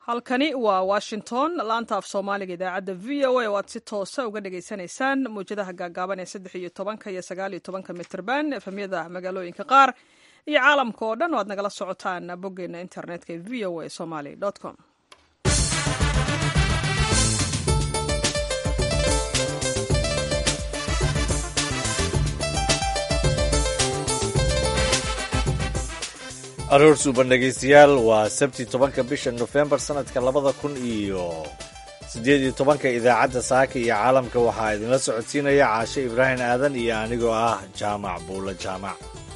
halkani waa washington laanta af soomaaliga idaacadda v o a oo aad si toosa uga dhagaysanaysaan mawjadaha gaagaaban ee saddex iyo tobanka iyo sagaal iyo tobanka mitrban efemyada magaalooyinka qaar iyo caalamka oo dhan oo aad nagala socotaan boggeena internetka ee v o a somaly com aroor suuban dhegaystayaal waa sabti tobanka bisha nofembar sanadka labada kun iyo siddeed iyo tobanka idaacadda saaka iyo caalamka waxaa idinla socodsiinaya caashe ibraahim aadan iyo anigoo ah jaamac buulo jaamac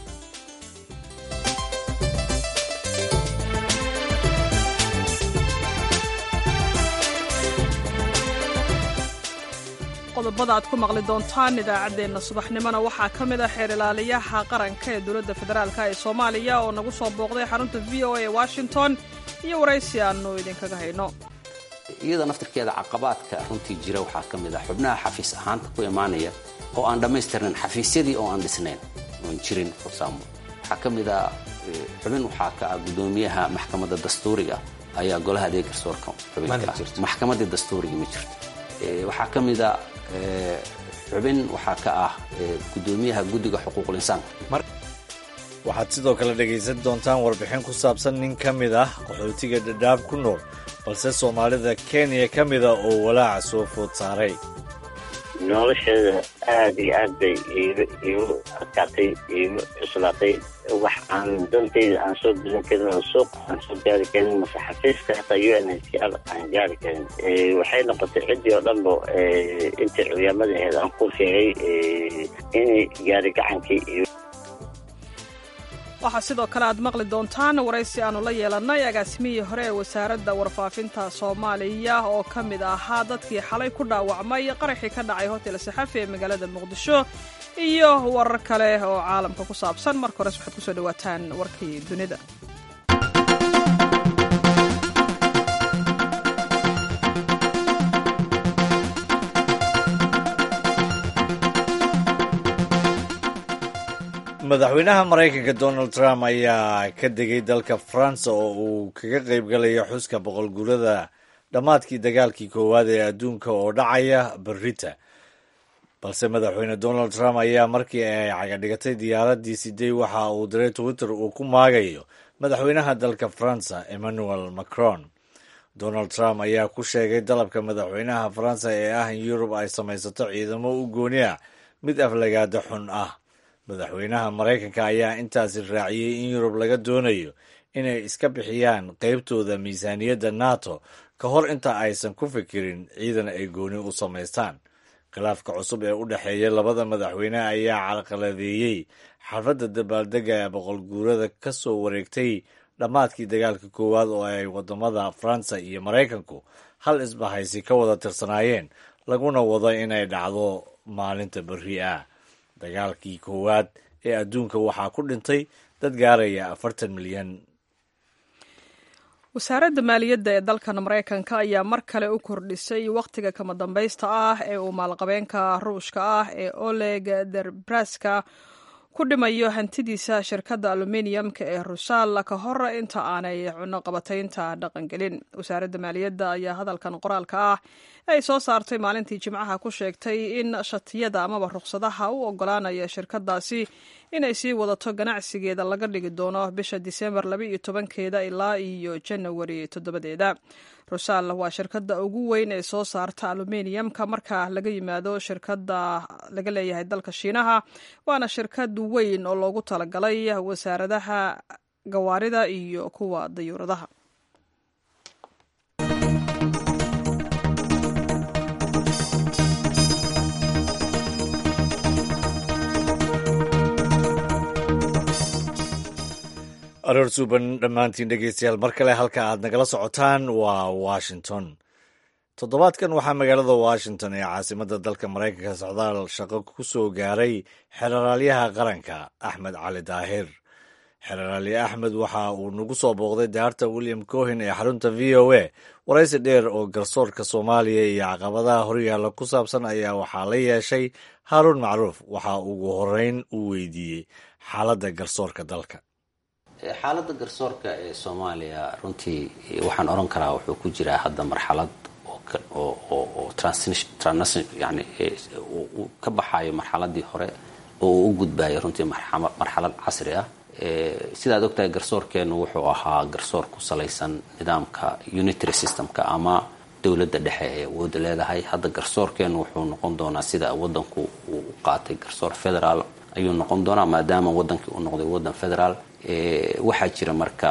qodobada aad ku maqli doontaan idaacaddeenna subaxnimona waxaa ka mid a xeer ilaaliyaha qaranka ee dowladda federaalk ee soomaaliya oo nagu soo booqday xarunta v o a ee washington iyo waraysi aannu idinkaga hayno iyada naftirkeeda caqabaadka runtii jira waxaa ka mid ah xubnaha xafiis ahaanta ku imaanaya oo aan dhammaystirnayn xafiisyadii oo aan dhisnayn oon jirin forsaamo waxaa ka mid ah xubin waxaa ka ah guddoomiyaha maxkamadda dastuuriga ayaa golaha adeeg garsoorka xubinka maxkamaddii dastuuriga ma jirto waxaa ka mid a xubin waxaa ka ah guddoomiyaha guddiga xuquuqul insaanka waxaad sidoo kale dhegaysan doontaan warbixin ku saabsan nin ka mid ah qaxootiga dhadhaab ku nool balse soomaalida kenya ka mida oo walaaca soo food saaray nolosheeda aad iyo aad bay iigu adkaatay iigu cuslaatay wax aan dantayda aan soo gudan karin oo suuq aan soo gaari karin mase xafiiska hataa u n h c r aan gaari karin waxay noqotay ciddii oo dhanba intii culiyaamada aheed aan ku sheegay inay gaari gacankii iyo waxaa sidoo kale aad maqli doontaan waraysi aannu la yeelannay agaasimihii hore ee wasaaradda warfaafinta soomaaliya oo ka mid ahaa dadkii xalay ku dhaawacmay qaraxii ka dhacay hotel saxafi ee magaalada muqdisho iyo warar kale oo caalamka ku saabsan marka hores waxaad kusoo dhawaataan warkii dunida madaxweynaha maraykanka donald trump ayaa ka degay dalka faransa oo uu kaga qaybgalayo xuska boqolguurada dhammaadkii dagaalkii koowaad ee adduunka oo dhacaya berrita balse madaxweyne donald trump ayaa markii ay cagadhigatay diyaaraddii siday waxa uu diray twitter uu ku maagayo madaxweynaha dalka faransa emmanuel macron donald trump ayaa ku sheegay dalabka madaxweynaha faransa ee ah in yurub ay samaysato ciidamo u gooni ah mid aflagaada xun ah madaxweynaha maraykanka ayaa intaasi raaciyey in yurub laga doonayo inay iska bixiyaan qeybtooda miisaaniyadda nato ka hor inta aysan ku fikirin ciidan ay gooni u samaystaan khilaafka cusub ee u dhexeeya labada madaxweyne ayaa carqaladeeyey xafladda dabaaldega ee boqolguurada ka soo wareegtay dhammaadkii dagaalka koowaad oo ay wadamada faransa iyo maraykanku hal isbahaysi ka wada tirsanaayeen laguna wado inay dhacdo maalinta berri ah dagaalkii koowaad ee adduunka waxaa ku dhintay dad gaaraya afartan milyan wasaaradda maaliyadda ee dalkan maraykanka ayaa mar kale u kordhisay wakhtiga kama dambaysta ah ee uu maalqabeenka ruushka ah ee oleg derbraska ku dhimayo hantidiisa shirkadda aluminiumka ee rusaal ka hor inta aanay cunoqabataynta dhaqangelin wasaaradda maaliyadda ayaa hadalkan qoraalka ah ay soo saartay maalintii jimcaha ku sheegtay in shatiyada amaba ruqsadaha u ogolaanaya shirkadaasi inay sii wadato ganacsigeeda laga dhigi doono bisha disembar laba iyo tobankeeda ilaa iyo janawari toddobadeeda rusaal waa shirkadda ugu weyn ee soo saarta aluminiumka marka laga yimaado shirkadda laga leeyahay dalka shiinaha waana shirkad weyn oo loogu talagalay wasaaradaha gawaarida iyo kuwa dayuuradaha aroor suuban dhammaantiin dhegeystayaal mar kale halka aad nagala socotaan waa washington toddobaadkan waxaa magaalada washington ee caasimadda dalka maraykanka socdaal shaqo ku soo gaaray xeraalyaha qaranka axmed cali daahir xeraalye axmed waxa uu nagu soo booqday daarta william cohen ee xarunta v o a waraysi dheer oo garsoorka soomaaliya iyo caqabadaha horyaalla ku saabsan ayaa waxaa la yeeshay haaruun macruuf waxa ugu horeyn uu weydiiyey xaaladda garsoorka dalka xaaladda garsoorka ee soomaaliya runtii waxaan oran karaa wuxuu ku jiraa hadda marxalad oo yani uu ka baxayo marxaladii hore oo uu u gudbayo runtii marxalad casri ah sidaad ogtahay garsoorkeenu wuxuu ahaa garsoor ku salaysan nidaamka unitary systemka ama dowladda dhexe ee awooda leedahay hadda garsoorkeenu wuxuu noqon doonaa sida wadanku uu u qaatay garsoor federaal ayuu noqon doonaa maadaama wadankii uu noqday wadan federaal waxaa jira marka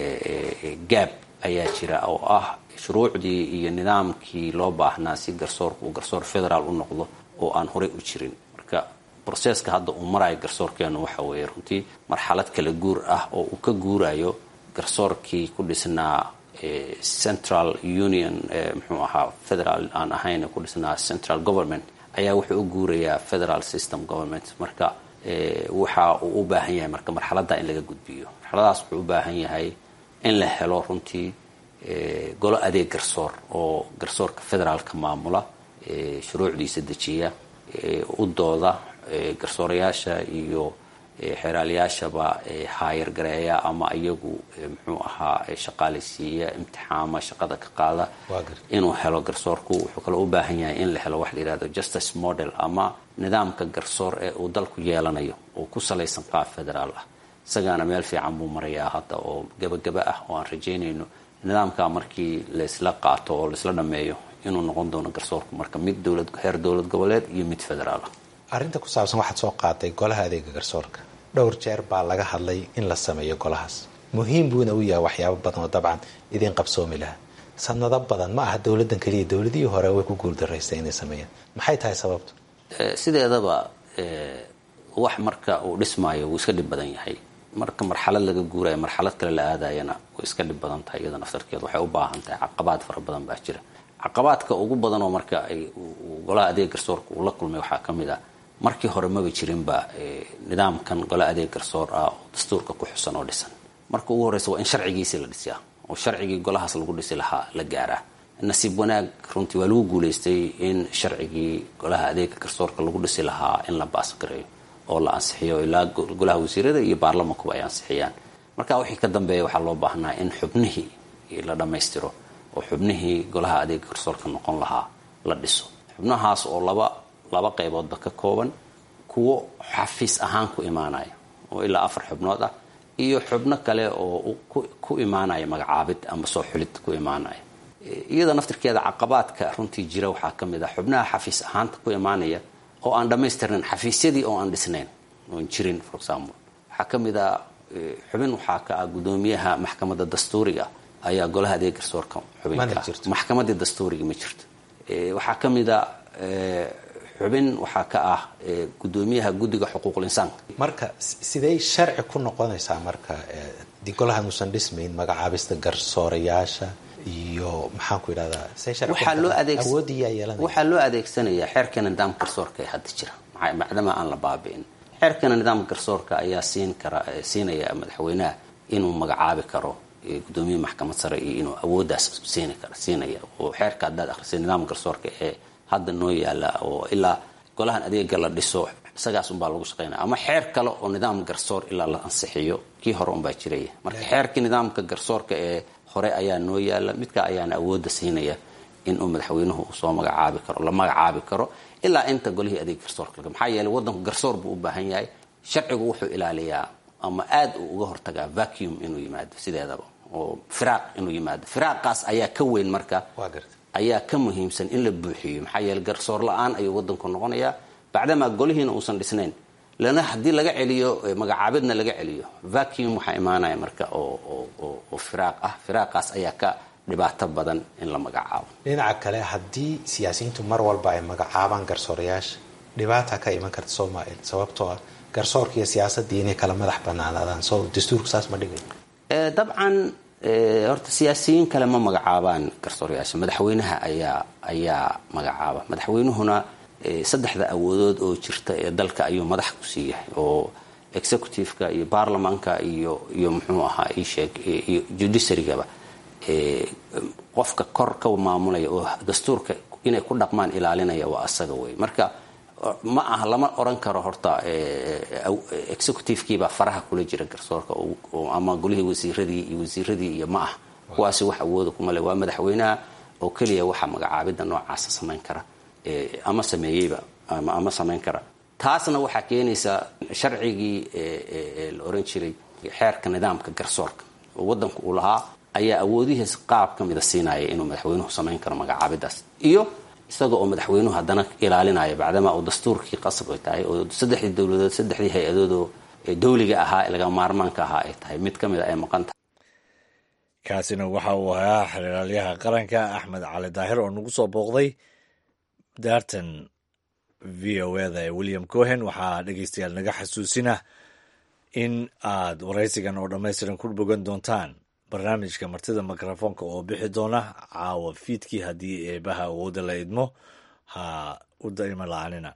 gaab ayaa jira oo ah shuruucdii iyo nidaamkii loo baahnaa si garsoorka uu garsoor federaal u noqdo oo aan horey u jirin marka broseska hadda uu marayo garsoorkeenu waxa weeye runtii marxalad kala guur ah oo uu ka guurayo garsoorkii ku dhisnaa central union muxuu ahaa federal aan ahayn ku dhisnaa central government ayaa wuxuu u guurayaa federal system government marka waxa uu u baahan yahay marka marxaladda in laga gudbiyo marxaladaas wuxuu u baahan yahay in la helo runtii golo adeeg garsoor oo garsoorka federaalka maamula shuruucdiisa dejiya u dooda garsoorayaasha iyo xeeraalayaashaba haayar gareeya ama iyagu muxuu ahaa shaqaalaysiiya imtixaama shaqada ka qaada inuu helo garsoorku wuxuu kaloo u baahan yahay in la helo wax la yihahdo justice model ama nidaamka garsoor ee uu dalku yeelanayo oo ku salaysan qaab federaal ah isagaana meel fiican buu marayaa hadda oo gabagaba ah oo aan rajaynayno nidaamka markii laysla qaato oo laisla dhameeyo inuu noqon doono garsoorku marka mid dowlad heer dowlad goboleed iyo mid federaal ah arrinta ku saabsan waxaad soo qaaday golaha adeega garsoorka dhowr jeer baa laga hadlay in la sameeyo golahaas muhiim buuna u yahay waxyaabo badan oo dabcan idiin qabsoomi laha sanado badan ma aha dowladan keliya dowladihii hore way ku guuldarraystay inay sameeyaan maxay tahay sababtu sideedaba wax marka uu dhismaayo wuu iska dhib badan yahay marka marxalad laga guurayo marxalad kale la aadayana way iska dhib badan tahay iyada naftarkeed waxay u baahan tahay caqabaad fara badan baa jira caqabaadka ugu badan oo marka ay golaha adeeg garsoorka uu la kulmay waxaa ka mid ah markii hore maba jirinba nidaamkan golaha adeeg garsoor ah oo dastuurka ku xusan oo dhisan marka ugu horreysa waa in sharcigiisii la dhisiyaa oo sharcigii golahaas lagu dhisi lahaa la gaaraa nasiib wanaag runtii waa lagu guulaystay in sharcigii golaha adeega garsoorka lagu dhisi lahaa in la baasgareeyo oo la ansixiyo ilaa golaha wasiirada iyo baarlamankuba ay ansixiyaan marka wixii ka dambeeya waxaa loo baahnaa in xubnihii la dhammaystiro oo xubnihii golaha adeega garsoorka noqon lahaa la dhiso xubnahaas oo laba laba qayboodba ka kooban kuwo xafiis ahaan ku imaanaya oo ilaa afar xubnood ah iyo xubno kale oo ku imaanaya magacaabid ama soo xulid ku imaanaya iyada naftirkeeda caqabaadka runtii jira waxaa ka mid ah xubnaha xafiis ahaanta ku imaanaya oo aan dhammaystirnayn xafiisyadii oo aan dhisnayn oon jirin for example waxaa ka mid a xubin waxaa ka ah guddoomiyaha maxkamadda dastuuriga ayaa golaha adeeg garsoorka xubinka maxkamadii dastuuriga ma jirto waxaa ka mid a xubin waxaa ka ah guddoomiyaha guddiga xuquuqul insaanka marka sidey sharci ku noqonaysaa marka di golahan uusan dhismayn magacaabista garsoorayaasha iyo maxaan ku yidhahdaa waxaa loo adeegsanayaa xeerkeena nidaamka garsoorka ee hadda jira macdama aan la baabi'in xeerkeena nidaamka garsoorka ayaa siin kara siinaya madaxweynaha inuu magacaabi karo gudoomiye maxkamad sare iyo inuu awooddaas siin kara siinaya oo xeerka haddaad akhrisay nidaamka garsoorka ee hadda noo yaala oo ilaa golahan adeega la dhiso isagaas unbaa lagu shaqeynaya ama xeer kale oo nidaam garsoor ilaa la ansixiyo kii hore unbaa jiraya marka xeerkii nidaamka garsoorka ee hore ayaa noo yaala midka ayaana awoodda siinaya inuu madaxweynuhu uu soo magacaabi karo la magacaabi karo ilaa inta golihii adeeg garsoorka laga maxaa yeeley waddanku garsoor buu u baahan yahay sharcigu wuxuu ilaaliyaa ama aad uu uga hortagaa vacuum inuu yimaado sideedaba oo firaaq inuu yimaado firaaqaas ayaa ka weyn marka ayaa ka muhiimsan in la buuxiyo maxaa yeele garsoor la-aan ayuu waddanku noqonayaa bacdamaa golihiina uusan dhisnayn lana haddii laga celiyo magacaabidna laga celiyo vacuum waxaa imaanaya marka oo firaaq ah firaaqaas ayaa ka dhibaato badan in la magacaabo dhinaca kale haddii siyaasiyiintu mar walba ay magacaabaan garsoorayaasha dhibaata ka iman karta soomaaliya sababtoo ah garsoorka iyo siyaasaddii inay kala madax banaanaadaan soo dastuurku saas ma dhigayo dabcan horta siyaasiyiin kale ma magacaabaan garsoorayaasha madaxweynaha ayaa ayaa magacaaba madaxweynuhuna saddexda awoodood oo jirta ee dalka ayuu madax ku siiyahay oo executiveka iyo baarlamaanka iyo iyo muxuu ahaa isheeg iyo judiciarygaba qofka kor ka maamulaya oo dastuurka inay ku dhaqmaan ilaalinaya waa asaga wey marka ma aha lama oran karo horta executivekiibaa faraha kula jira garsoorka ama golihii wasiiradii iyo wasiiradii iyo ma ah kuwaasi wax awooda kumale waa madaxweynaha oo keliya waxa magacaabida noocaasa samayn kara ama sameeyeyba ama samayn kara taasna waxaa keenaysaa sharcigii la oran jiray xeerka nidaamka garsoorka oo wadanku uu lahaa ayaa awoodihiis qaab ka mida siinaya inuu madaxweynuhu samayn karo magacaabidaas iyo isaga oo madaxweynuhu haddana ilaalinaya bacdamaa uu dastuurkii qasab ay tahay oo saddexdii dowladood saddexdii hay-adoodoo dawliga ahaa ee laga maarmaanka ahaa ay tahay mid ka mid a ay maqan tahay kaasina waxa uu ahaa xeraalyaha qaranka axmed cali daahir oo nagu soo booqday daartan v o eda ee william cohen waxaa dhegeystayaal naga xasuusina in aad waraysigan oo dhammaystiran ku bogan doontaan barnaamijka martida mikrofoonka oo bixi doona caawa fiidkii haddii eebaha awoodda la idmo ha u daima la-anina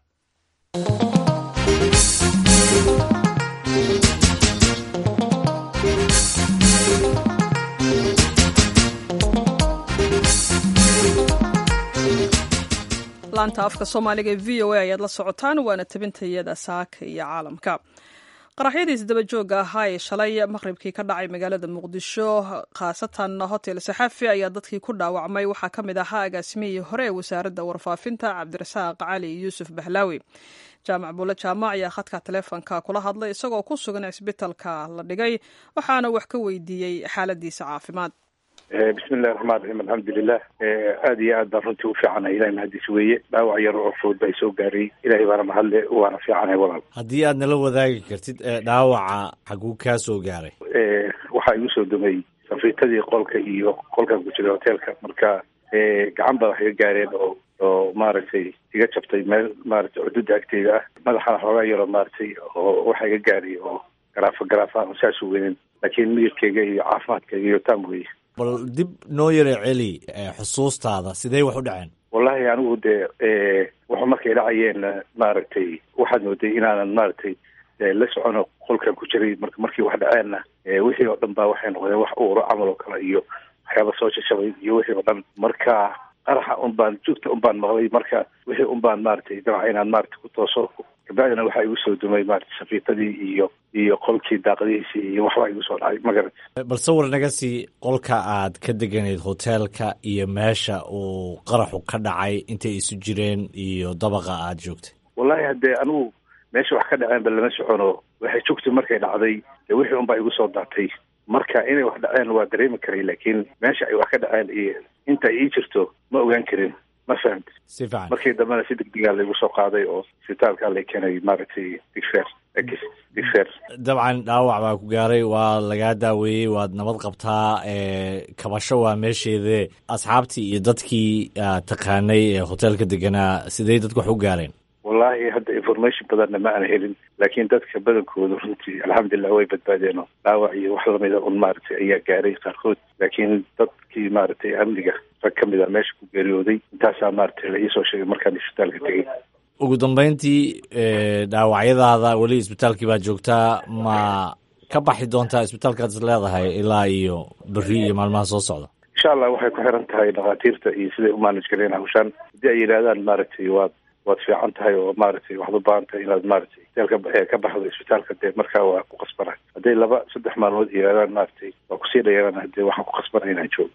laanta afka soomaaliga ee v o a ayaad la socotaan waana tabintayada saaka iyo caalamka qaraxyadiis daba jooga ahaa ee shalay maqribkii ka dhacay magaalada muqdisho khaasatan hotel saxafi ayaa dadkii ku dhaawacmay waxaa ka mid ahaa agaasimihii hore ee wasaaradda warfaafinta cabdirasaaq cali yuusuf bahlaawi jaamac buulle jaamac ayaa khadka taleefonka kula hadlay isagoo ku sugan cisbitalka la dhigay waxaana wax ka weydiiyey xaaladiisa caafimaad bismillahi raxmaan raxiim alxamdulilah aada iyo aad baan runtii u fiicanahay ilahay mahadis weeye dhaawac yar oo fudud baa soo gaaray ilahay baana mahadle waana fiicanahay walaal haddii aad nala wadaagi kartid dhaawaca xaguu kaa soo gaaray waxaa igu soo dumay safiitadii qolka iyo qolkan ku jiray hoteelka marka gacan baa wax iga gaareen oo oo maaragtay iga jabtay meel maaragtay xuduudda agteeda ah madaxana xoogaa yaroo maaragtay oo waxa iga gaaray oo garaafa garaafa saas u weynin laakiin miyirkeyga iyo caafimaadkayga iyo taam weye bal dib noo yara celi xusuustaada sidee wax u dhaceen wallahi anigu dee wuxuu markay dhacayeen maaragtay waxaad mooday inaanan maaragtay la socono qolkan ku jiray mar markii wax dhaceenna wixii oo dhan baa waxay noqdeen wax uuro camal oo kale iyo waxyaaba soo jajabay iyo wixii oo dhan marka qaraxa un baan joogta un baan maqlay marka wixii un baan maaragtay damaca inaan maaragtay ku tooso kabacdina waxaa igu soo dumay maaragtay safiitadii iyo iyo qolkii daaqadihiisii iyo waxbaa igu soo dhacay magarat bal sawir naga sii qolka aad ka deganayd hoteelka iyo meesha uu qaraxu ka dhacay intay isu jireen iyo dabaqa aad joogtay wallahi haddee anigu meesha wax ka dhaceenba lama socono waxay joogtay markay dhacday dee wixii un baa igu soo daatay marka inay wax dhaceen waa dareemi karay laakiin meesha ay wax ka dhaceen iyo inta ii jirto ma ogaan karin ma fahamti si fiican markii dambena si degdegaa laygu soo qaaday oo isbitaalka lay keenay maaragtay digfer digfer dabcan dhaawac baa ku gaaray waa lagaa daaweeyey waad nabad qabtaa kabasho waa meesheede asxaabtii iyo dadkii aad taqaanay ee hoteelka deganaa sidey dadku wax u gaareen wallahi hadda information badanna ma aan helin laakiin dadka badankooda runtii alxamdulilah way badbaadeen dhaawac iyo wax lamida un maaragtay ayaa gaaray qaarkood laakiin dadkii maaragtay amniga rag ka mid a meesha ku geeriyooday intaasaa maaragtay la iisoo sheegay markaan isbitaalka tegey ugu dambeyntii dhaawacyadaada weli isbitaalkii baad joogtaa ma ka baxi doontaa isbitaalkaad is leedahay ilaa iyo berri iyo maalmaha soo socda insha allah waxay ku xiran tahay dhakhaatiirta iyo siday u maanaj galeen hawshaan haddii ay yidhahdaan maaragtay waad waad fiican tahay oo maaragtay waxaad u baahan tahay inaad maaragtay hoteelka ka baxdo isbitaalka dee markaa waa ku qasbana hadday laba saddex maalmood yidhahdaan maaragtay waa kusii dhayaraan hadee waxaan ku qasbana inaan joogo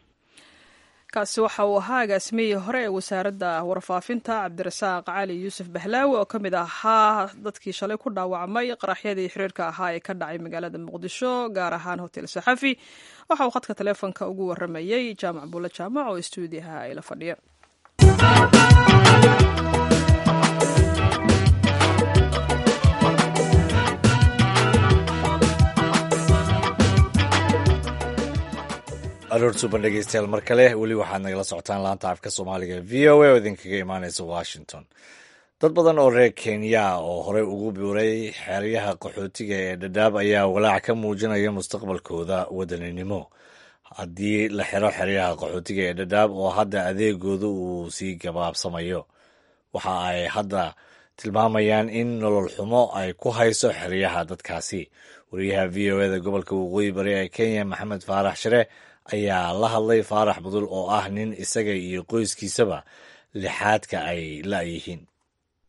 kaasi waxa uu ahaa agaasimihii hore ee wasaaradda warfaafinta cabdirasaaq cali yuusuf bahlaawi oo ka mid ahaa dadkii shalay ku dhaawacmay qaraxyadii xiriirka ahaa ee ka dhacay magaalada muqdisho gaar ahaan hotel saxafi waxa uu khadka taleefonka ugu waramayey jaamac buulle jaamac oo stuudiyaha ay la fadhiya aroor suban dhegeystayaal mar kale weli waxaad nagala socotaan laanta afka soomaaliga v o a oo idinkaga imaaneysa washington dad badan oo reer kenya oo horey ugu biuray xeryaha qaxootiga ee dhadhaab ayaa walaac ka muujinaya mustaqbalkooda wadaninimo haddii la xiro xeryaha qaxootiga ee dhadhaab oo hadda adeegooda uu sii gabaabsamayo waxa ay hadda tilmaamayaan in nolol xumo ay ku hayso xeryaha dadkaasi wariyaha v o eda gobolka waqooyi bari ee kenya maxamed faarax shire ayaa la hadlay faarax budul oo ah nin isaga iyo qoyskiisaba lixaadka ay la-yihiin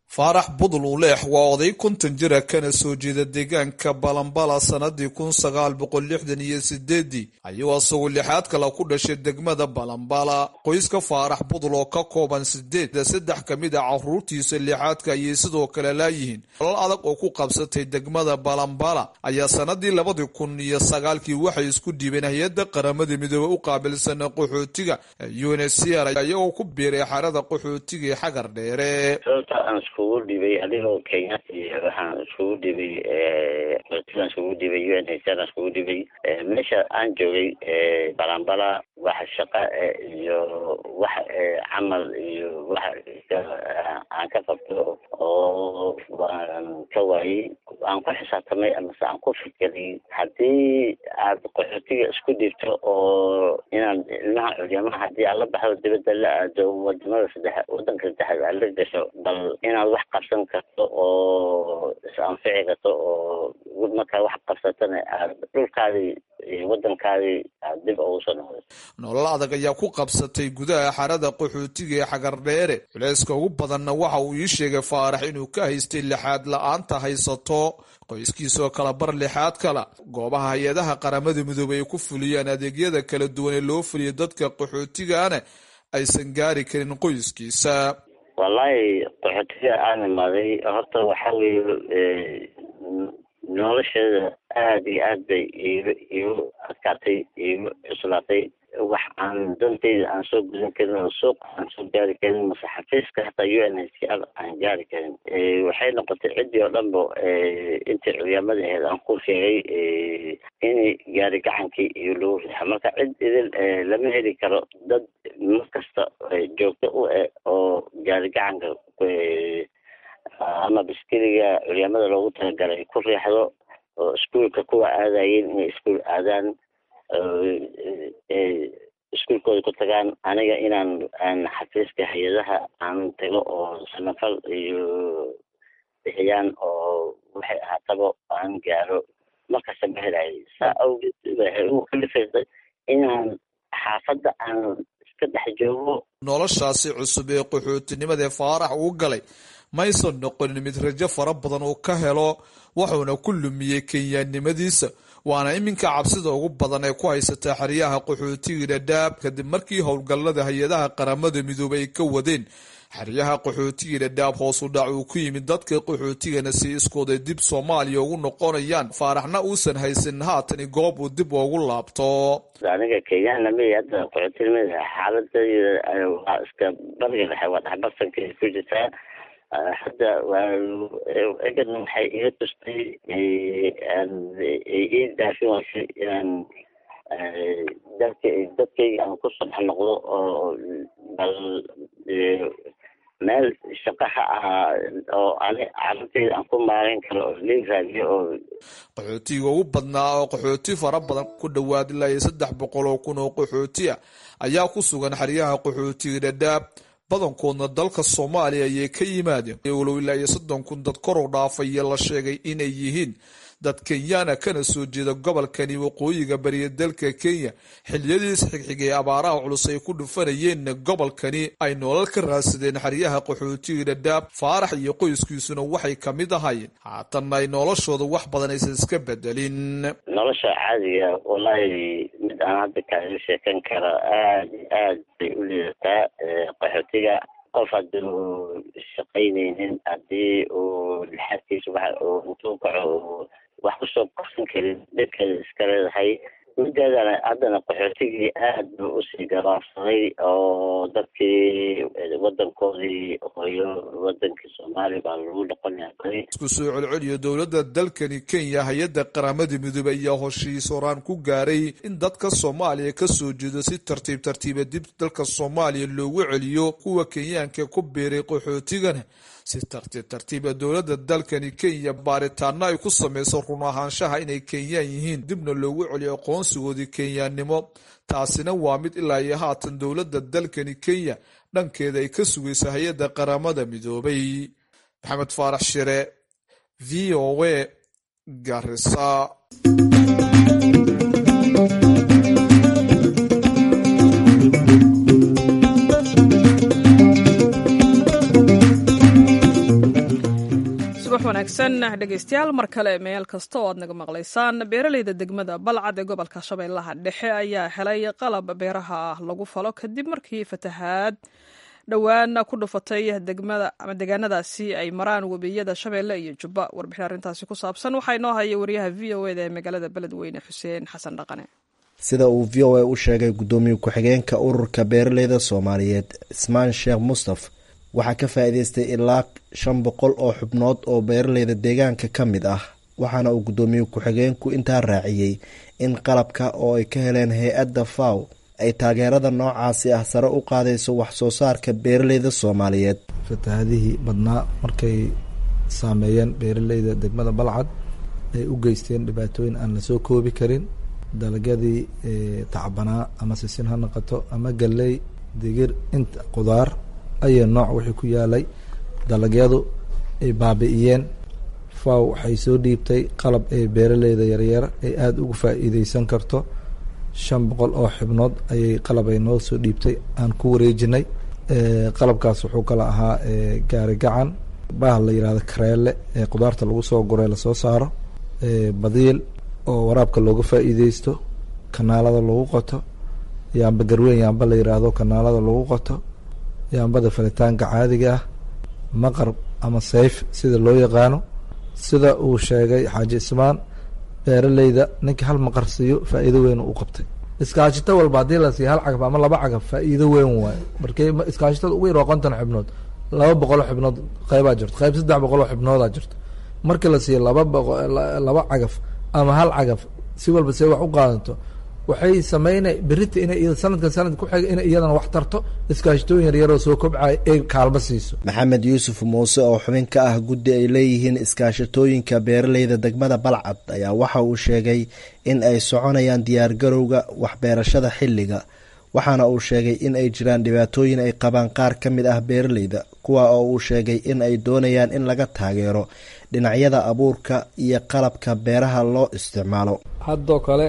faarax budul uleex waa oday konton jira kana soo jeeda deegaanka balambala sannadii kun sagaal boqol lixdan iyo sideedii ayuu asagoo lixaad kale ku dhashay degmada balambala qoyska faarax budul oo ka kooban sideed saddex ka mid a caruurtiisa lixaadka ayay sidoo kale laayihiin olol adag oo ku qabsatay degmada balambala ayaa sannadii labadii kun iyo sagaalkii waxay isku dhiibeen hay-adda qaramada midoobe u qaabilsan qaxootiga unhcr ayagoo ku biiray xarada qaxootiga ee xagar dheere iskugu dhibay adigoo kenyaati waxaan iskugu dhibay qotigaan iskugu dhibay u n h r aan iskugu dhibay meesha aan joogay balambala wax shaqa iyo wax camal iyo wax aan ka qabto oo waan ka waayey aan ku xisaabtamay amase aan ku fikiray haddii aad qaxootiga isku dhibto oo inaan ilmaha culyamaha haddii aad la baxdo dibadda la aado wadamada saddex wadanka saddexaad aad la gasho bal inaad wax qabsan karto oo is-anfici karto oo markaa wax qabsatana aad dhulkaadii iyo wadankaadii aad dib ugu soo noqdo nolol adag ayaa ku qabsatay gudaha xarada qaxootiga ee xagardheere culayska ugu badanna waxa uu ii sheegay faarax inuu ka haystay lixaad la-aanta haysato qoyskiisoo kala bar lixaad kala goobaha hay-adaha qaramada midoobey ay ku fuliyaan adeegyada kala duwan ee loo fuliya dadka qaxootigaana aysan gaari karin qoyskiisa wallahi qaxootiga aan imaaday horta waxa weeye nolosheeda aada iyo aad bay iigu iigu adkaatay iigu cuslaatay wax aan dantayda aan soo gudan karin oo suuq aan soo gaari karin mase xafiiska hataa u n h c r aan gaari karin waxay noqotay ciddii oo dhan ba intii culyamada aheyd aan ku sheegay in gaari gacankii iyo lagu riixa marka cid idin lama heli karo dad mar kasta joogto u eh oo gaari gacanka ama biskiliga culyamada loogu talagalay ku riixdo oo iskuolka kuwa aadayeen inay iskuol aadaan iskuolkooda ku tagaan aniga inaan aan xafiiska hay-adaha aan tago oo samafal iyo bixiyaan oo waxay ahaataba aan gaaro markasta ma helayo saa awgeed waxay ugu kalifaysay inaan xaafadda aan iska dhex joogo noloshaasi cusub ee qaxootinimadaee faarax uu galay maysan noqonin mid rajo fara badan uu ka helo wuxuuna ku lumiyey kenyaannimadiisa waana iminka cabsida ugu badan ee ku haysataa xeryaha qaxootiga dhadhaab kadib markii howlgallada hay-adaha qaramada midoobey ay ka wadeen xeryaha qaxootiga dhadhaab hoos u dhac uu ku yimid dadka qaxootigana si iskooday dib soomaaliya ugu noqonayaan faaraxna uusan haysan haatani goob uu dib ugu laabto aniga kenyana ma hadda qaxootinimada xaaladayda waa iska bariga dhexe waa dhexbarsanka ku jirtaa hadda waa egan waxay iga tustay ii daafin waysay inaan dalka dadkayga aan ku saddex noqdo oo bal meel shaqaha ahaa oo ani carabteyda aan ku maarayn karo oo lii raadiyo oo qaxootiga ugu badnaa oo qaxooti fara badan ku dhowaad ilaa iyo saddex boqol oo kun oo qaxooti ah ayaa ku sugan xeryaha qaxootiga dhadhaab badankoodna dalka soomaaliya ayay ka yimaadeen walow ilaa iyo soddon kun dad kor u dhaafaya la sheegay inay yihiin dad kenyaana kana soo jeeda gobolkani waqooyiga bariya dalka kenya xiliyadiis xigxigay abaaraha culus ay ku dhufanayeenna gobolkani ay nolol ka raadsadeen xeryaha qaxootiga dhadhaab faarax iyo qoyskiisuna waxay ka mid ahaayeen haatanna ay noloshooda wax badan aysan iska bedelin nolosha caadiga wallaahi mid aan hadda kaaga sheekan kara aad iyo aad bay u liidataa qaxootiga qof haddii uu shaqaynaynin haddii uu lixaadkiisa waxa uu intuu kaco wax kusoo qabsan karin dhibkeeda iska leedahay mideedana haddana qaxootigii aad buu usii gabaabsaday oo dadkii wadankoodii hooyo wadankii soomaaliya baa lagu noqonaya badi isku soo celceliyo dowladda dalkani kenya hay-adda qaramada midoobey ayaa hoshiis horaan ku gaaray in dadka soomaaliya ka soo jeedo si tartiib tartiiba dib dalka soomaaliya loogu celiyo kuwa kenyaanka ku biiray qaxootigana si tartiib tartiiba dowladda dalkani kenya baaritaano ay ku sameyso run ahaanshaha inay kenyaan yihiin dibna loogu celiyo aqoonsigoodii kenyaannimo taasina waa mid ilaa iyo haatan dowladda dalkani kenya dhankeeda ay ka sugayso hay-adda qaramada midoobay maxamed faarax shire v o a garisa wanaagsan dhegaystayaal mar kale meel kasta oo aad naga maqlaysaan beeraleyda degmada balcad ee gobolka shabeellaha dhexe ayaa helay qalab beeraha lagu falo kadib markii fatahaad dhowaan ku dhufatay degmada ama deegaanadaasi ay maraan webiyada shabeelle iyo jubba warbixin arrintaasi ku saabsan waxaa inoo haya wariyaha v o eda ee magaalada beledweyne xuseen xasan dhaqane sida uu v o a u sheegay guddoomiye ku-xigeenka ururka beeraleyda soomaaliyeed cismaan sheekh mustaf waxaa ka faa'iideystay ilaa shan boqol oo xubnood oo beeraleyda deegaanka ka mid ah waxaana uu guddoomiye ku-xigeenku intaa raaciyey in qalabka oo ay ka heleen hay-adda faw ay taageerada noocaasi ah sare u qaadayso wax soo saarka beeraleyda soomaaliyeed fatahaadihii badnaa markay saameeyeen beeraleyda degmada balcad ay u geysteen dhibaatooyin aan lasoo koobi karin dalagyadii tacbanaa ama sisin ha noqoto ama galley digir inta qudaar ayay nooc wixii ku yaalay dalagyadu ay baabi'iyeen faw waxay soo dhiibtay qalab ee beeraleyda yaryar ay aada ugu faa'iideysan karto shan boqol oo xibnood ayay qalab ay noo soo dhiibtay aan ku wareejinay qalabkaas wuxuu kala ahaa gaari gacan baah la yihahdo kareele ee qudaarta lagu soo guray lasoo saaro badiil oo waraabka looga faa'iideysto kanaalada lagu qoto yaamba garweyn yaamba la yiraahdo kanaalada lagu qoto yaambada falitaanka caadiga ah maqarb ama sayf sida loo yaqaano sida uu sheegay xaaji ismaan beeraleyda ninka hal maqar siiyo faa'iido weyn u qabtay iskaashito walba haddii la siiya hal cagaf ama laba cagaf faa'iido weyn waayo markii iskaashitada ugu yar waa konton xibnood laba boqol oo xibnood qeybaa jirto qeyb saddex boqol oo xibnoodaa jirto markii la siiyo laba boqo laba cagaf ama hal cagaf si walba see wax u qaadanto waxay sameynay berita inay sanadkan sanadka ku xiga inay iyadana wax tarto iskaashitooyin yaryaroo soo kobcaya ee kaalmo siiso maxamed yuusuf muuse oo xubin ka ah guddi ay leeyihiin iskaashatooyinka beeraleyda degmada balcad ayaa waxa uu sheegay in ay soconayaan diyaargarowga waxbeerashada xilliga waxaana uu sheegay in ay jiraan dhibaatooyin ay qabaan qaar ka mid ah beeraleyda kuwa oo uu sheegay in ay doonayaan in laga taageero dhinacyada abuurka iyo qalabka beeraha loo isticmaalo haddoo kale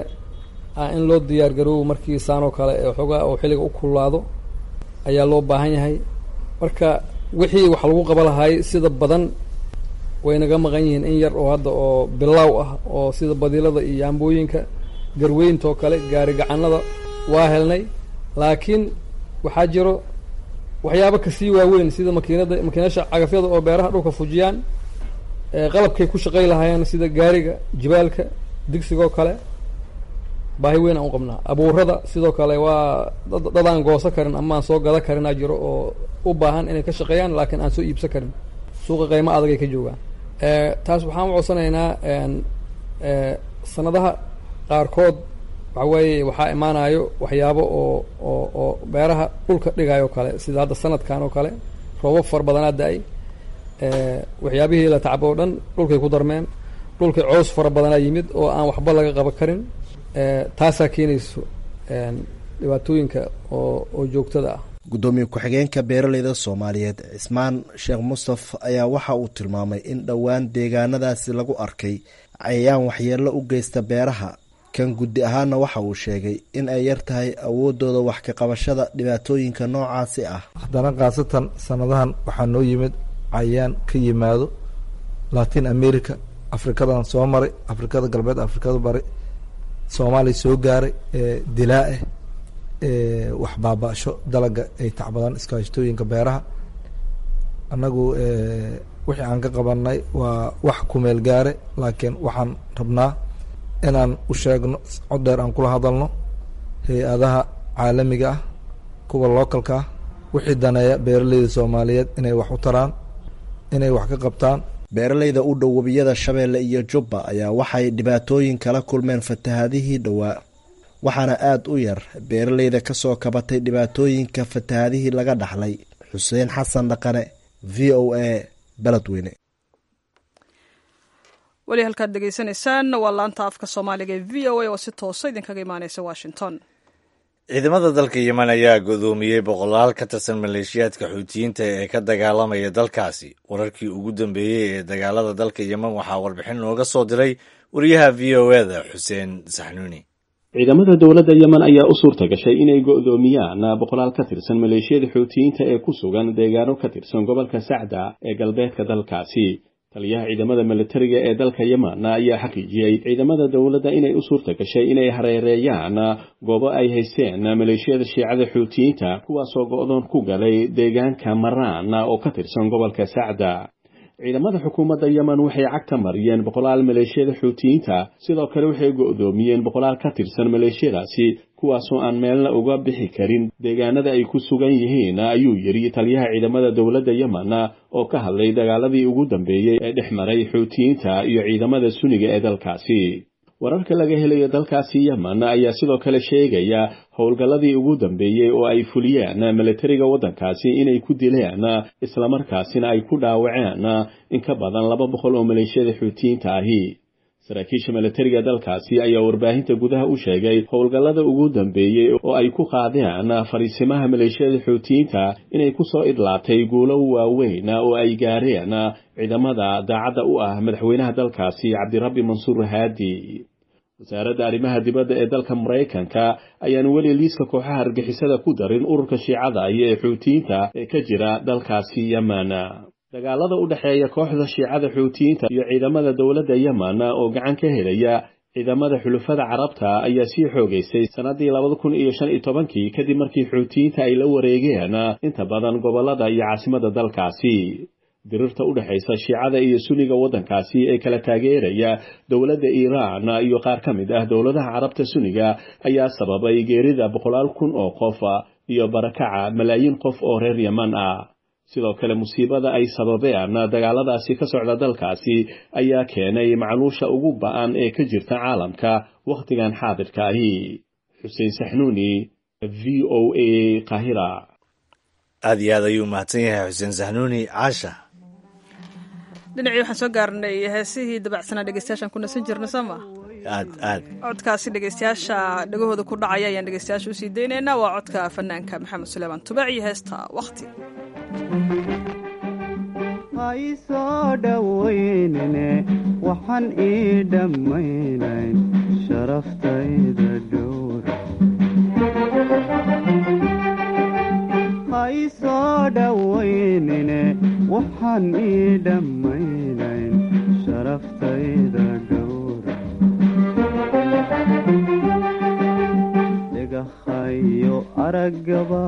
in loo diyaar garoobo markii saanoo kale ee xoogaa oo xilliga u kululaado ayaa loo baahan yahay marka wixii wax lagu qaba lahaay sida badan way naga maqan yihiin in yar oo hadda oo bilaaw ah oo sida badiilada iyo yaambooyinka garweyntoo kale gaari gacanada waa helnay laakiin waxaa jiro waxyaabo kasii waaweyn sida makiinada makiinasha cagafyada oo beeraha dhulka fujiyaan qalabkay ku shaqay lahaayeen sida gaariga jibaalka digsigoo kale baahi weyn aan u qabnaa abuurada sidoo kale waa dadaan goosan karin ama aan soo gada karinaa jiro oo u baahan inay ka shaqeeyaan laakiin aan soo iibsan karin suuqa qiimo adag ay ka joogaan taas waxaan u codsanaynaa sanadaha qaarkood waxa weeye waxaa imaanayo waxyaabo oo oo oo beeraha dhulka dhigayo kale sida hadda sanadkan oo kale roobab fara badanaa da-ay waxyaabihii la tacbo o dhan dhulkay ku darmeen dhulkay coos fara badanaa yimid oo aan waxba laga qaban karin taasaa keenayso dhibaatooyinka oo oo joogtada ah guddoomiye ku-xigeenka beeraleyda soomaaliyeed cismaan sheekh mustaf ayaa waxa uu tilmaamay in dhowaan deegaanadaasi lagu arkay cayayaan waxyeello u geysta beeraha kan guddi ahaana waxa uu sheegay in ay yar tahay awoodooda wax ka qabashada dhibaatooyinka noocaasi ah haddana khaasatan sanadahan waxaa noo yimid cayayaan ka yimaado latin america afrikadan soo maray afrikada galbeed afrikada bari soomaaliya soo gaaray dilaa ah wax baaba-sho dalaga ay tacbadaan iskaashatooyinka beeraha annagu wixii aan ka qabanay waa wax kumeel gaare laakiin waxaan rabnaa inaan u sheegno cod dheer aan kula hadalno hay-adaha caalamiga ah kuwa localka ah wixii daneeya beeraleyda soomaaliyeed inay wax u taraan inay wax ka qabtaan beeraleyda u dhow webiyada shabeelle iyo jubba ayaa waxay dhibaatooyin kala kulmeen fatahaadihii dhowaa waxaana aada u yar beeraleyda kasoo kabatay dhibaatooyinka fatahaadihii laga dhaxlay xuseen xasan dhaqane v o a beledweyne weli halkaad degeysanaysaan waa laanta afka soomaaliga ee v o a oo si toosa idinkaga imaaneysa washington ciidamada dalka yemen ayaa godoomiyey boqolaal ka tirsan maleeshiyaadka xuutiyiinta ee ka dagaalamaya dalkaasi wararkii ugu dambeeyey ee dagaalada dalka yemen waxaa warbixin nooga soo diray wariyaha v o eda xuseen saxnuuni ciidamada dowladda yemen ayaa u suurta gashay inay go'doomiyaan boqolaal ka tirsan maleeshiyada xuutiyiinta ee ku sugan deegaano ka tirsan gobolka sacda ee galbeedka dalkaasi taliyaha ciidamada militariga ee dalka yemen ayaa xaqiijiyey ciidamada dowladda inay u suurta gashay inay hareereeyaan goobo ay haysteen maleeshiyada shiicada xuutiyiinta kuwaasoo go'doon ku galay deegaanka maraan oo ka tirsan gobolka sacda ciidamada xukuumadda yemen waxay cagta mariyeen boqolaal maleeshiyada xuutiyiinta sidoo kale waxay go'doomiyeen boqolaal ka tirsan maleeshiyadaasi kuwaasoo aan meelna uga bixi karin deegaanada ay ku sugan yihiin ayuu yidhi taliyaha ciidamada dowladda yemen oo ka hadlay dagaaladii ugu dambeeyey ee dhex maray xuutiyiinta iyo ciidamada suniga ee dalkaasi wararka laga helayo dalkaasi yemen ayaa sidoo kale sheegaya howlgalladii ugu dambeeyey oo ay fuliyeen militariga waddankaasi inay ku dileen islamarkaasina ay ku dhaawaceen in ka badan laba boqol oo maleeshiyada xuutiyiinta ahi saraakiisha militariga dalkaasi ayaa warbaahinta gudaha u sheegay howlgallada ugu dambeeyey oo ay ku qaadeen fariisimaha maleeshiyada xuutiyiinta inay ku soo idlaatay guulo waaweyn oo ay gaareen ciidamada daacadda u ah madaxweynaha dalkaasi cabdirabbi mansuur haadi wasaaradda arrimaha dibadda ee dalka maraykanka ayaan weli liiska kooxaha argixisada ku darin ururka shiicada iyo ee xuutiyiinta ee ka jira dalkaasi yemen dagaalada u dhexeeya kooxda shiicada xuutiyiinta iyo ciidamada dowladda yemen oo gacan ka helaya ciidamada xulufada carabta ayaa sii xoogaysay sannaddii labada kun iyo shan iyo tobankii kadib markii xuutiyiinta ay la wareegeen inta badan gobollada iyo caasimada dalkaasi dirirta u dhexaysa shiicada iyo suniga waddankaasi ee kala taageeraya dowladda iiraan iyo qaar ka mid ah dowladaha carabta suniga ayaa sababay geerida boqolaal kun oo qof iyo barakaca malaayiin qof oo reer yeman ah sidoo kale musiibada ay sababeen dagaaladaasi ka socda dalkaasi ayaa keenay macluusha ugu ba'an ee ka jirta caalamka wakhtigan xaadirka ahi xuseen saxnuuni v o a qahira aad iyo aad ayuu mahadsan yahay xuseen saxnuuni caasha dhinacii waxaan soo gaarnay heesihii dabacsanaa dhegeystayaashaan ku nasan jirna soo ma aad aad codkaasi dhegeystayaasha dhegahooda ku dhacaya ayaan dhegeystayaasha usii daynaynaa waa codka fanaanka maxamed suleymaan tubac iyo heesta wakti haysoo dhoweynine waxaan ii dhammaynayn sharaftayda dhowra haysoo dhoweynine waxaan ii dhammaynayn sharaftayda dhowra dhagahayo araggaba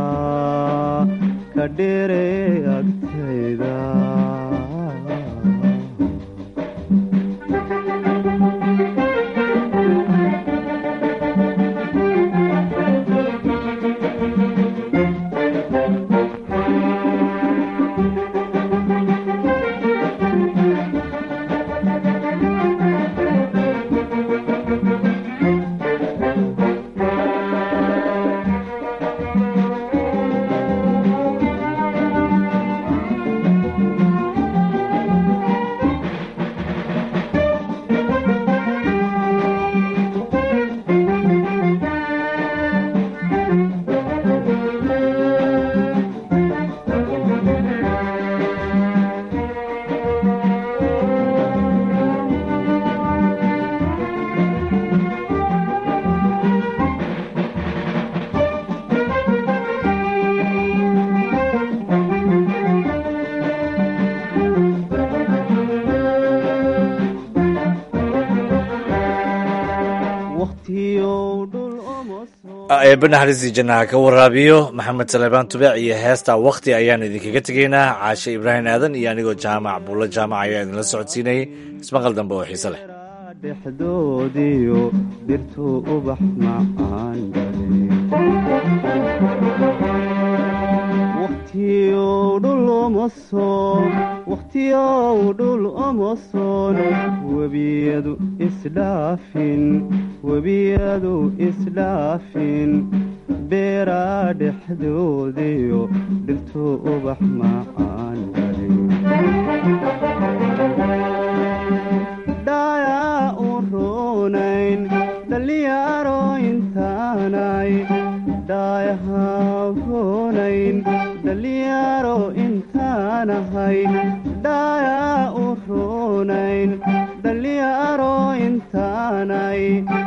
ka dheere agtayda eebba naxariistii jannaha ka waraabiyo maxamed saleebaan tubeec iyo heesta wakhti ayaan idinkaga tegaynaa caashe ibraahim aadan iyo anigoo jaamac buulla jaamac ayaa idinla socodsiinayay ismaqal dambe oo xiise leh dhexdoodiyo dirtuu ubax macaan wakhtiyow dhul omosoon webiyadu isdhaafin webiyadu isdhaafin beeraa dhexdoodiyo dhirtuu ubax macaan dhayaa u roonayn dhallinyaro intaanay dhaayaha roonayn dhallinyaro intaanahay dhaayaa u roonayn dhallinyaro intaanay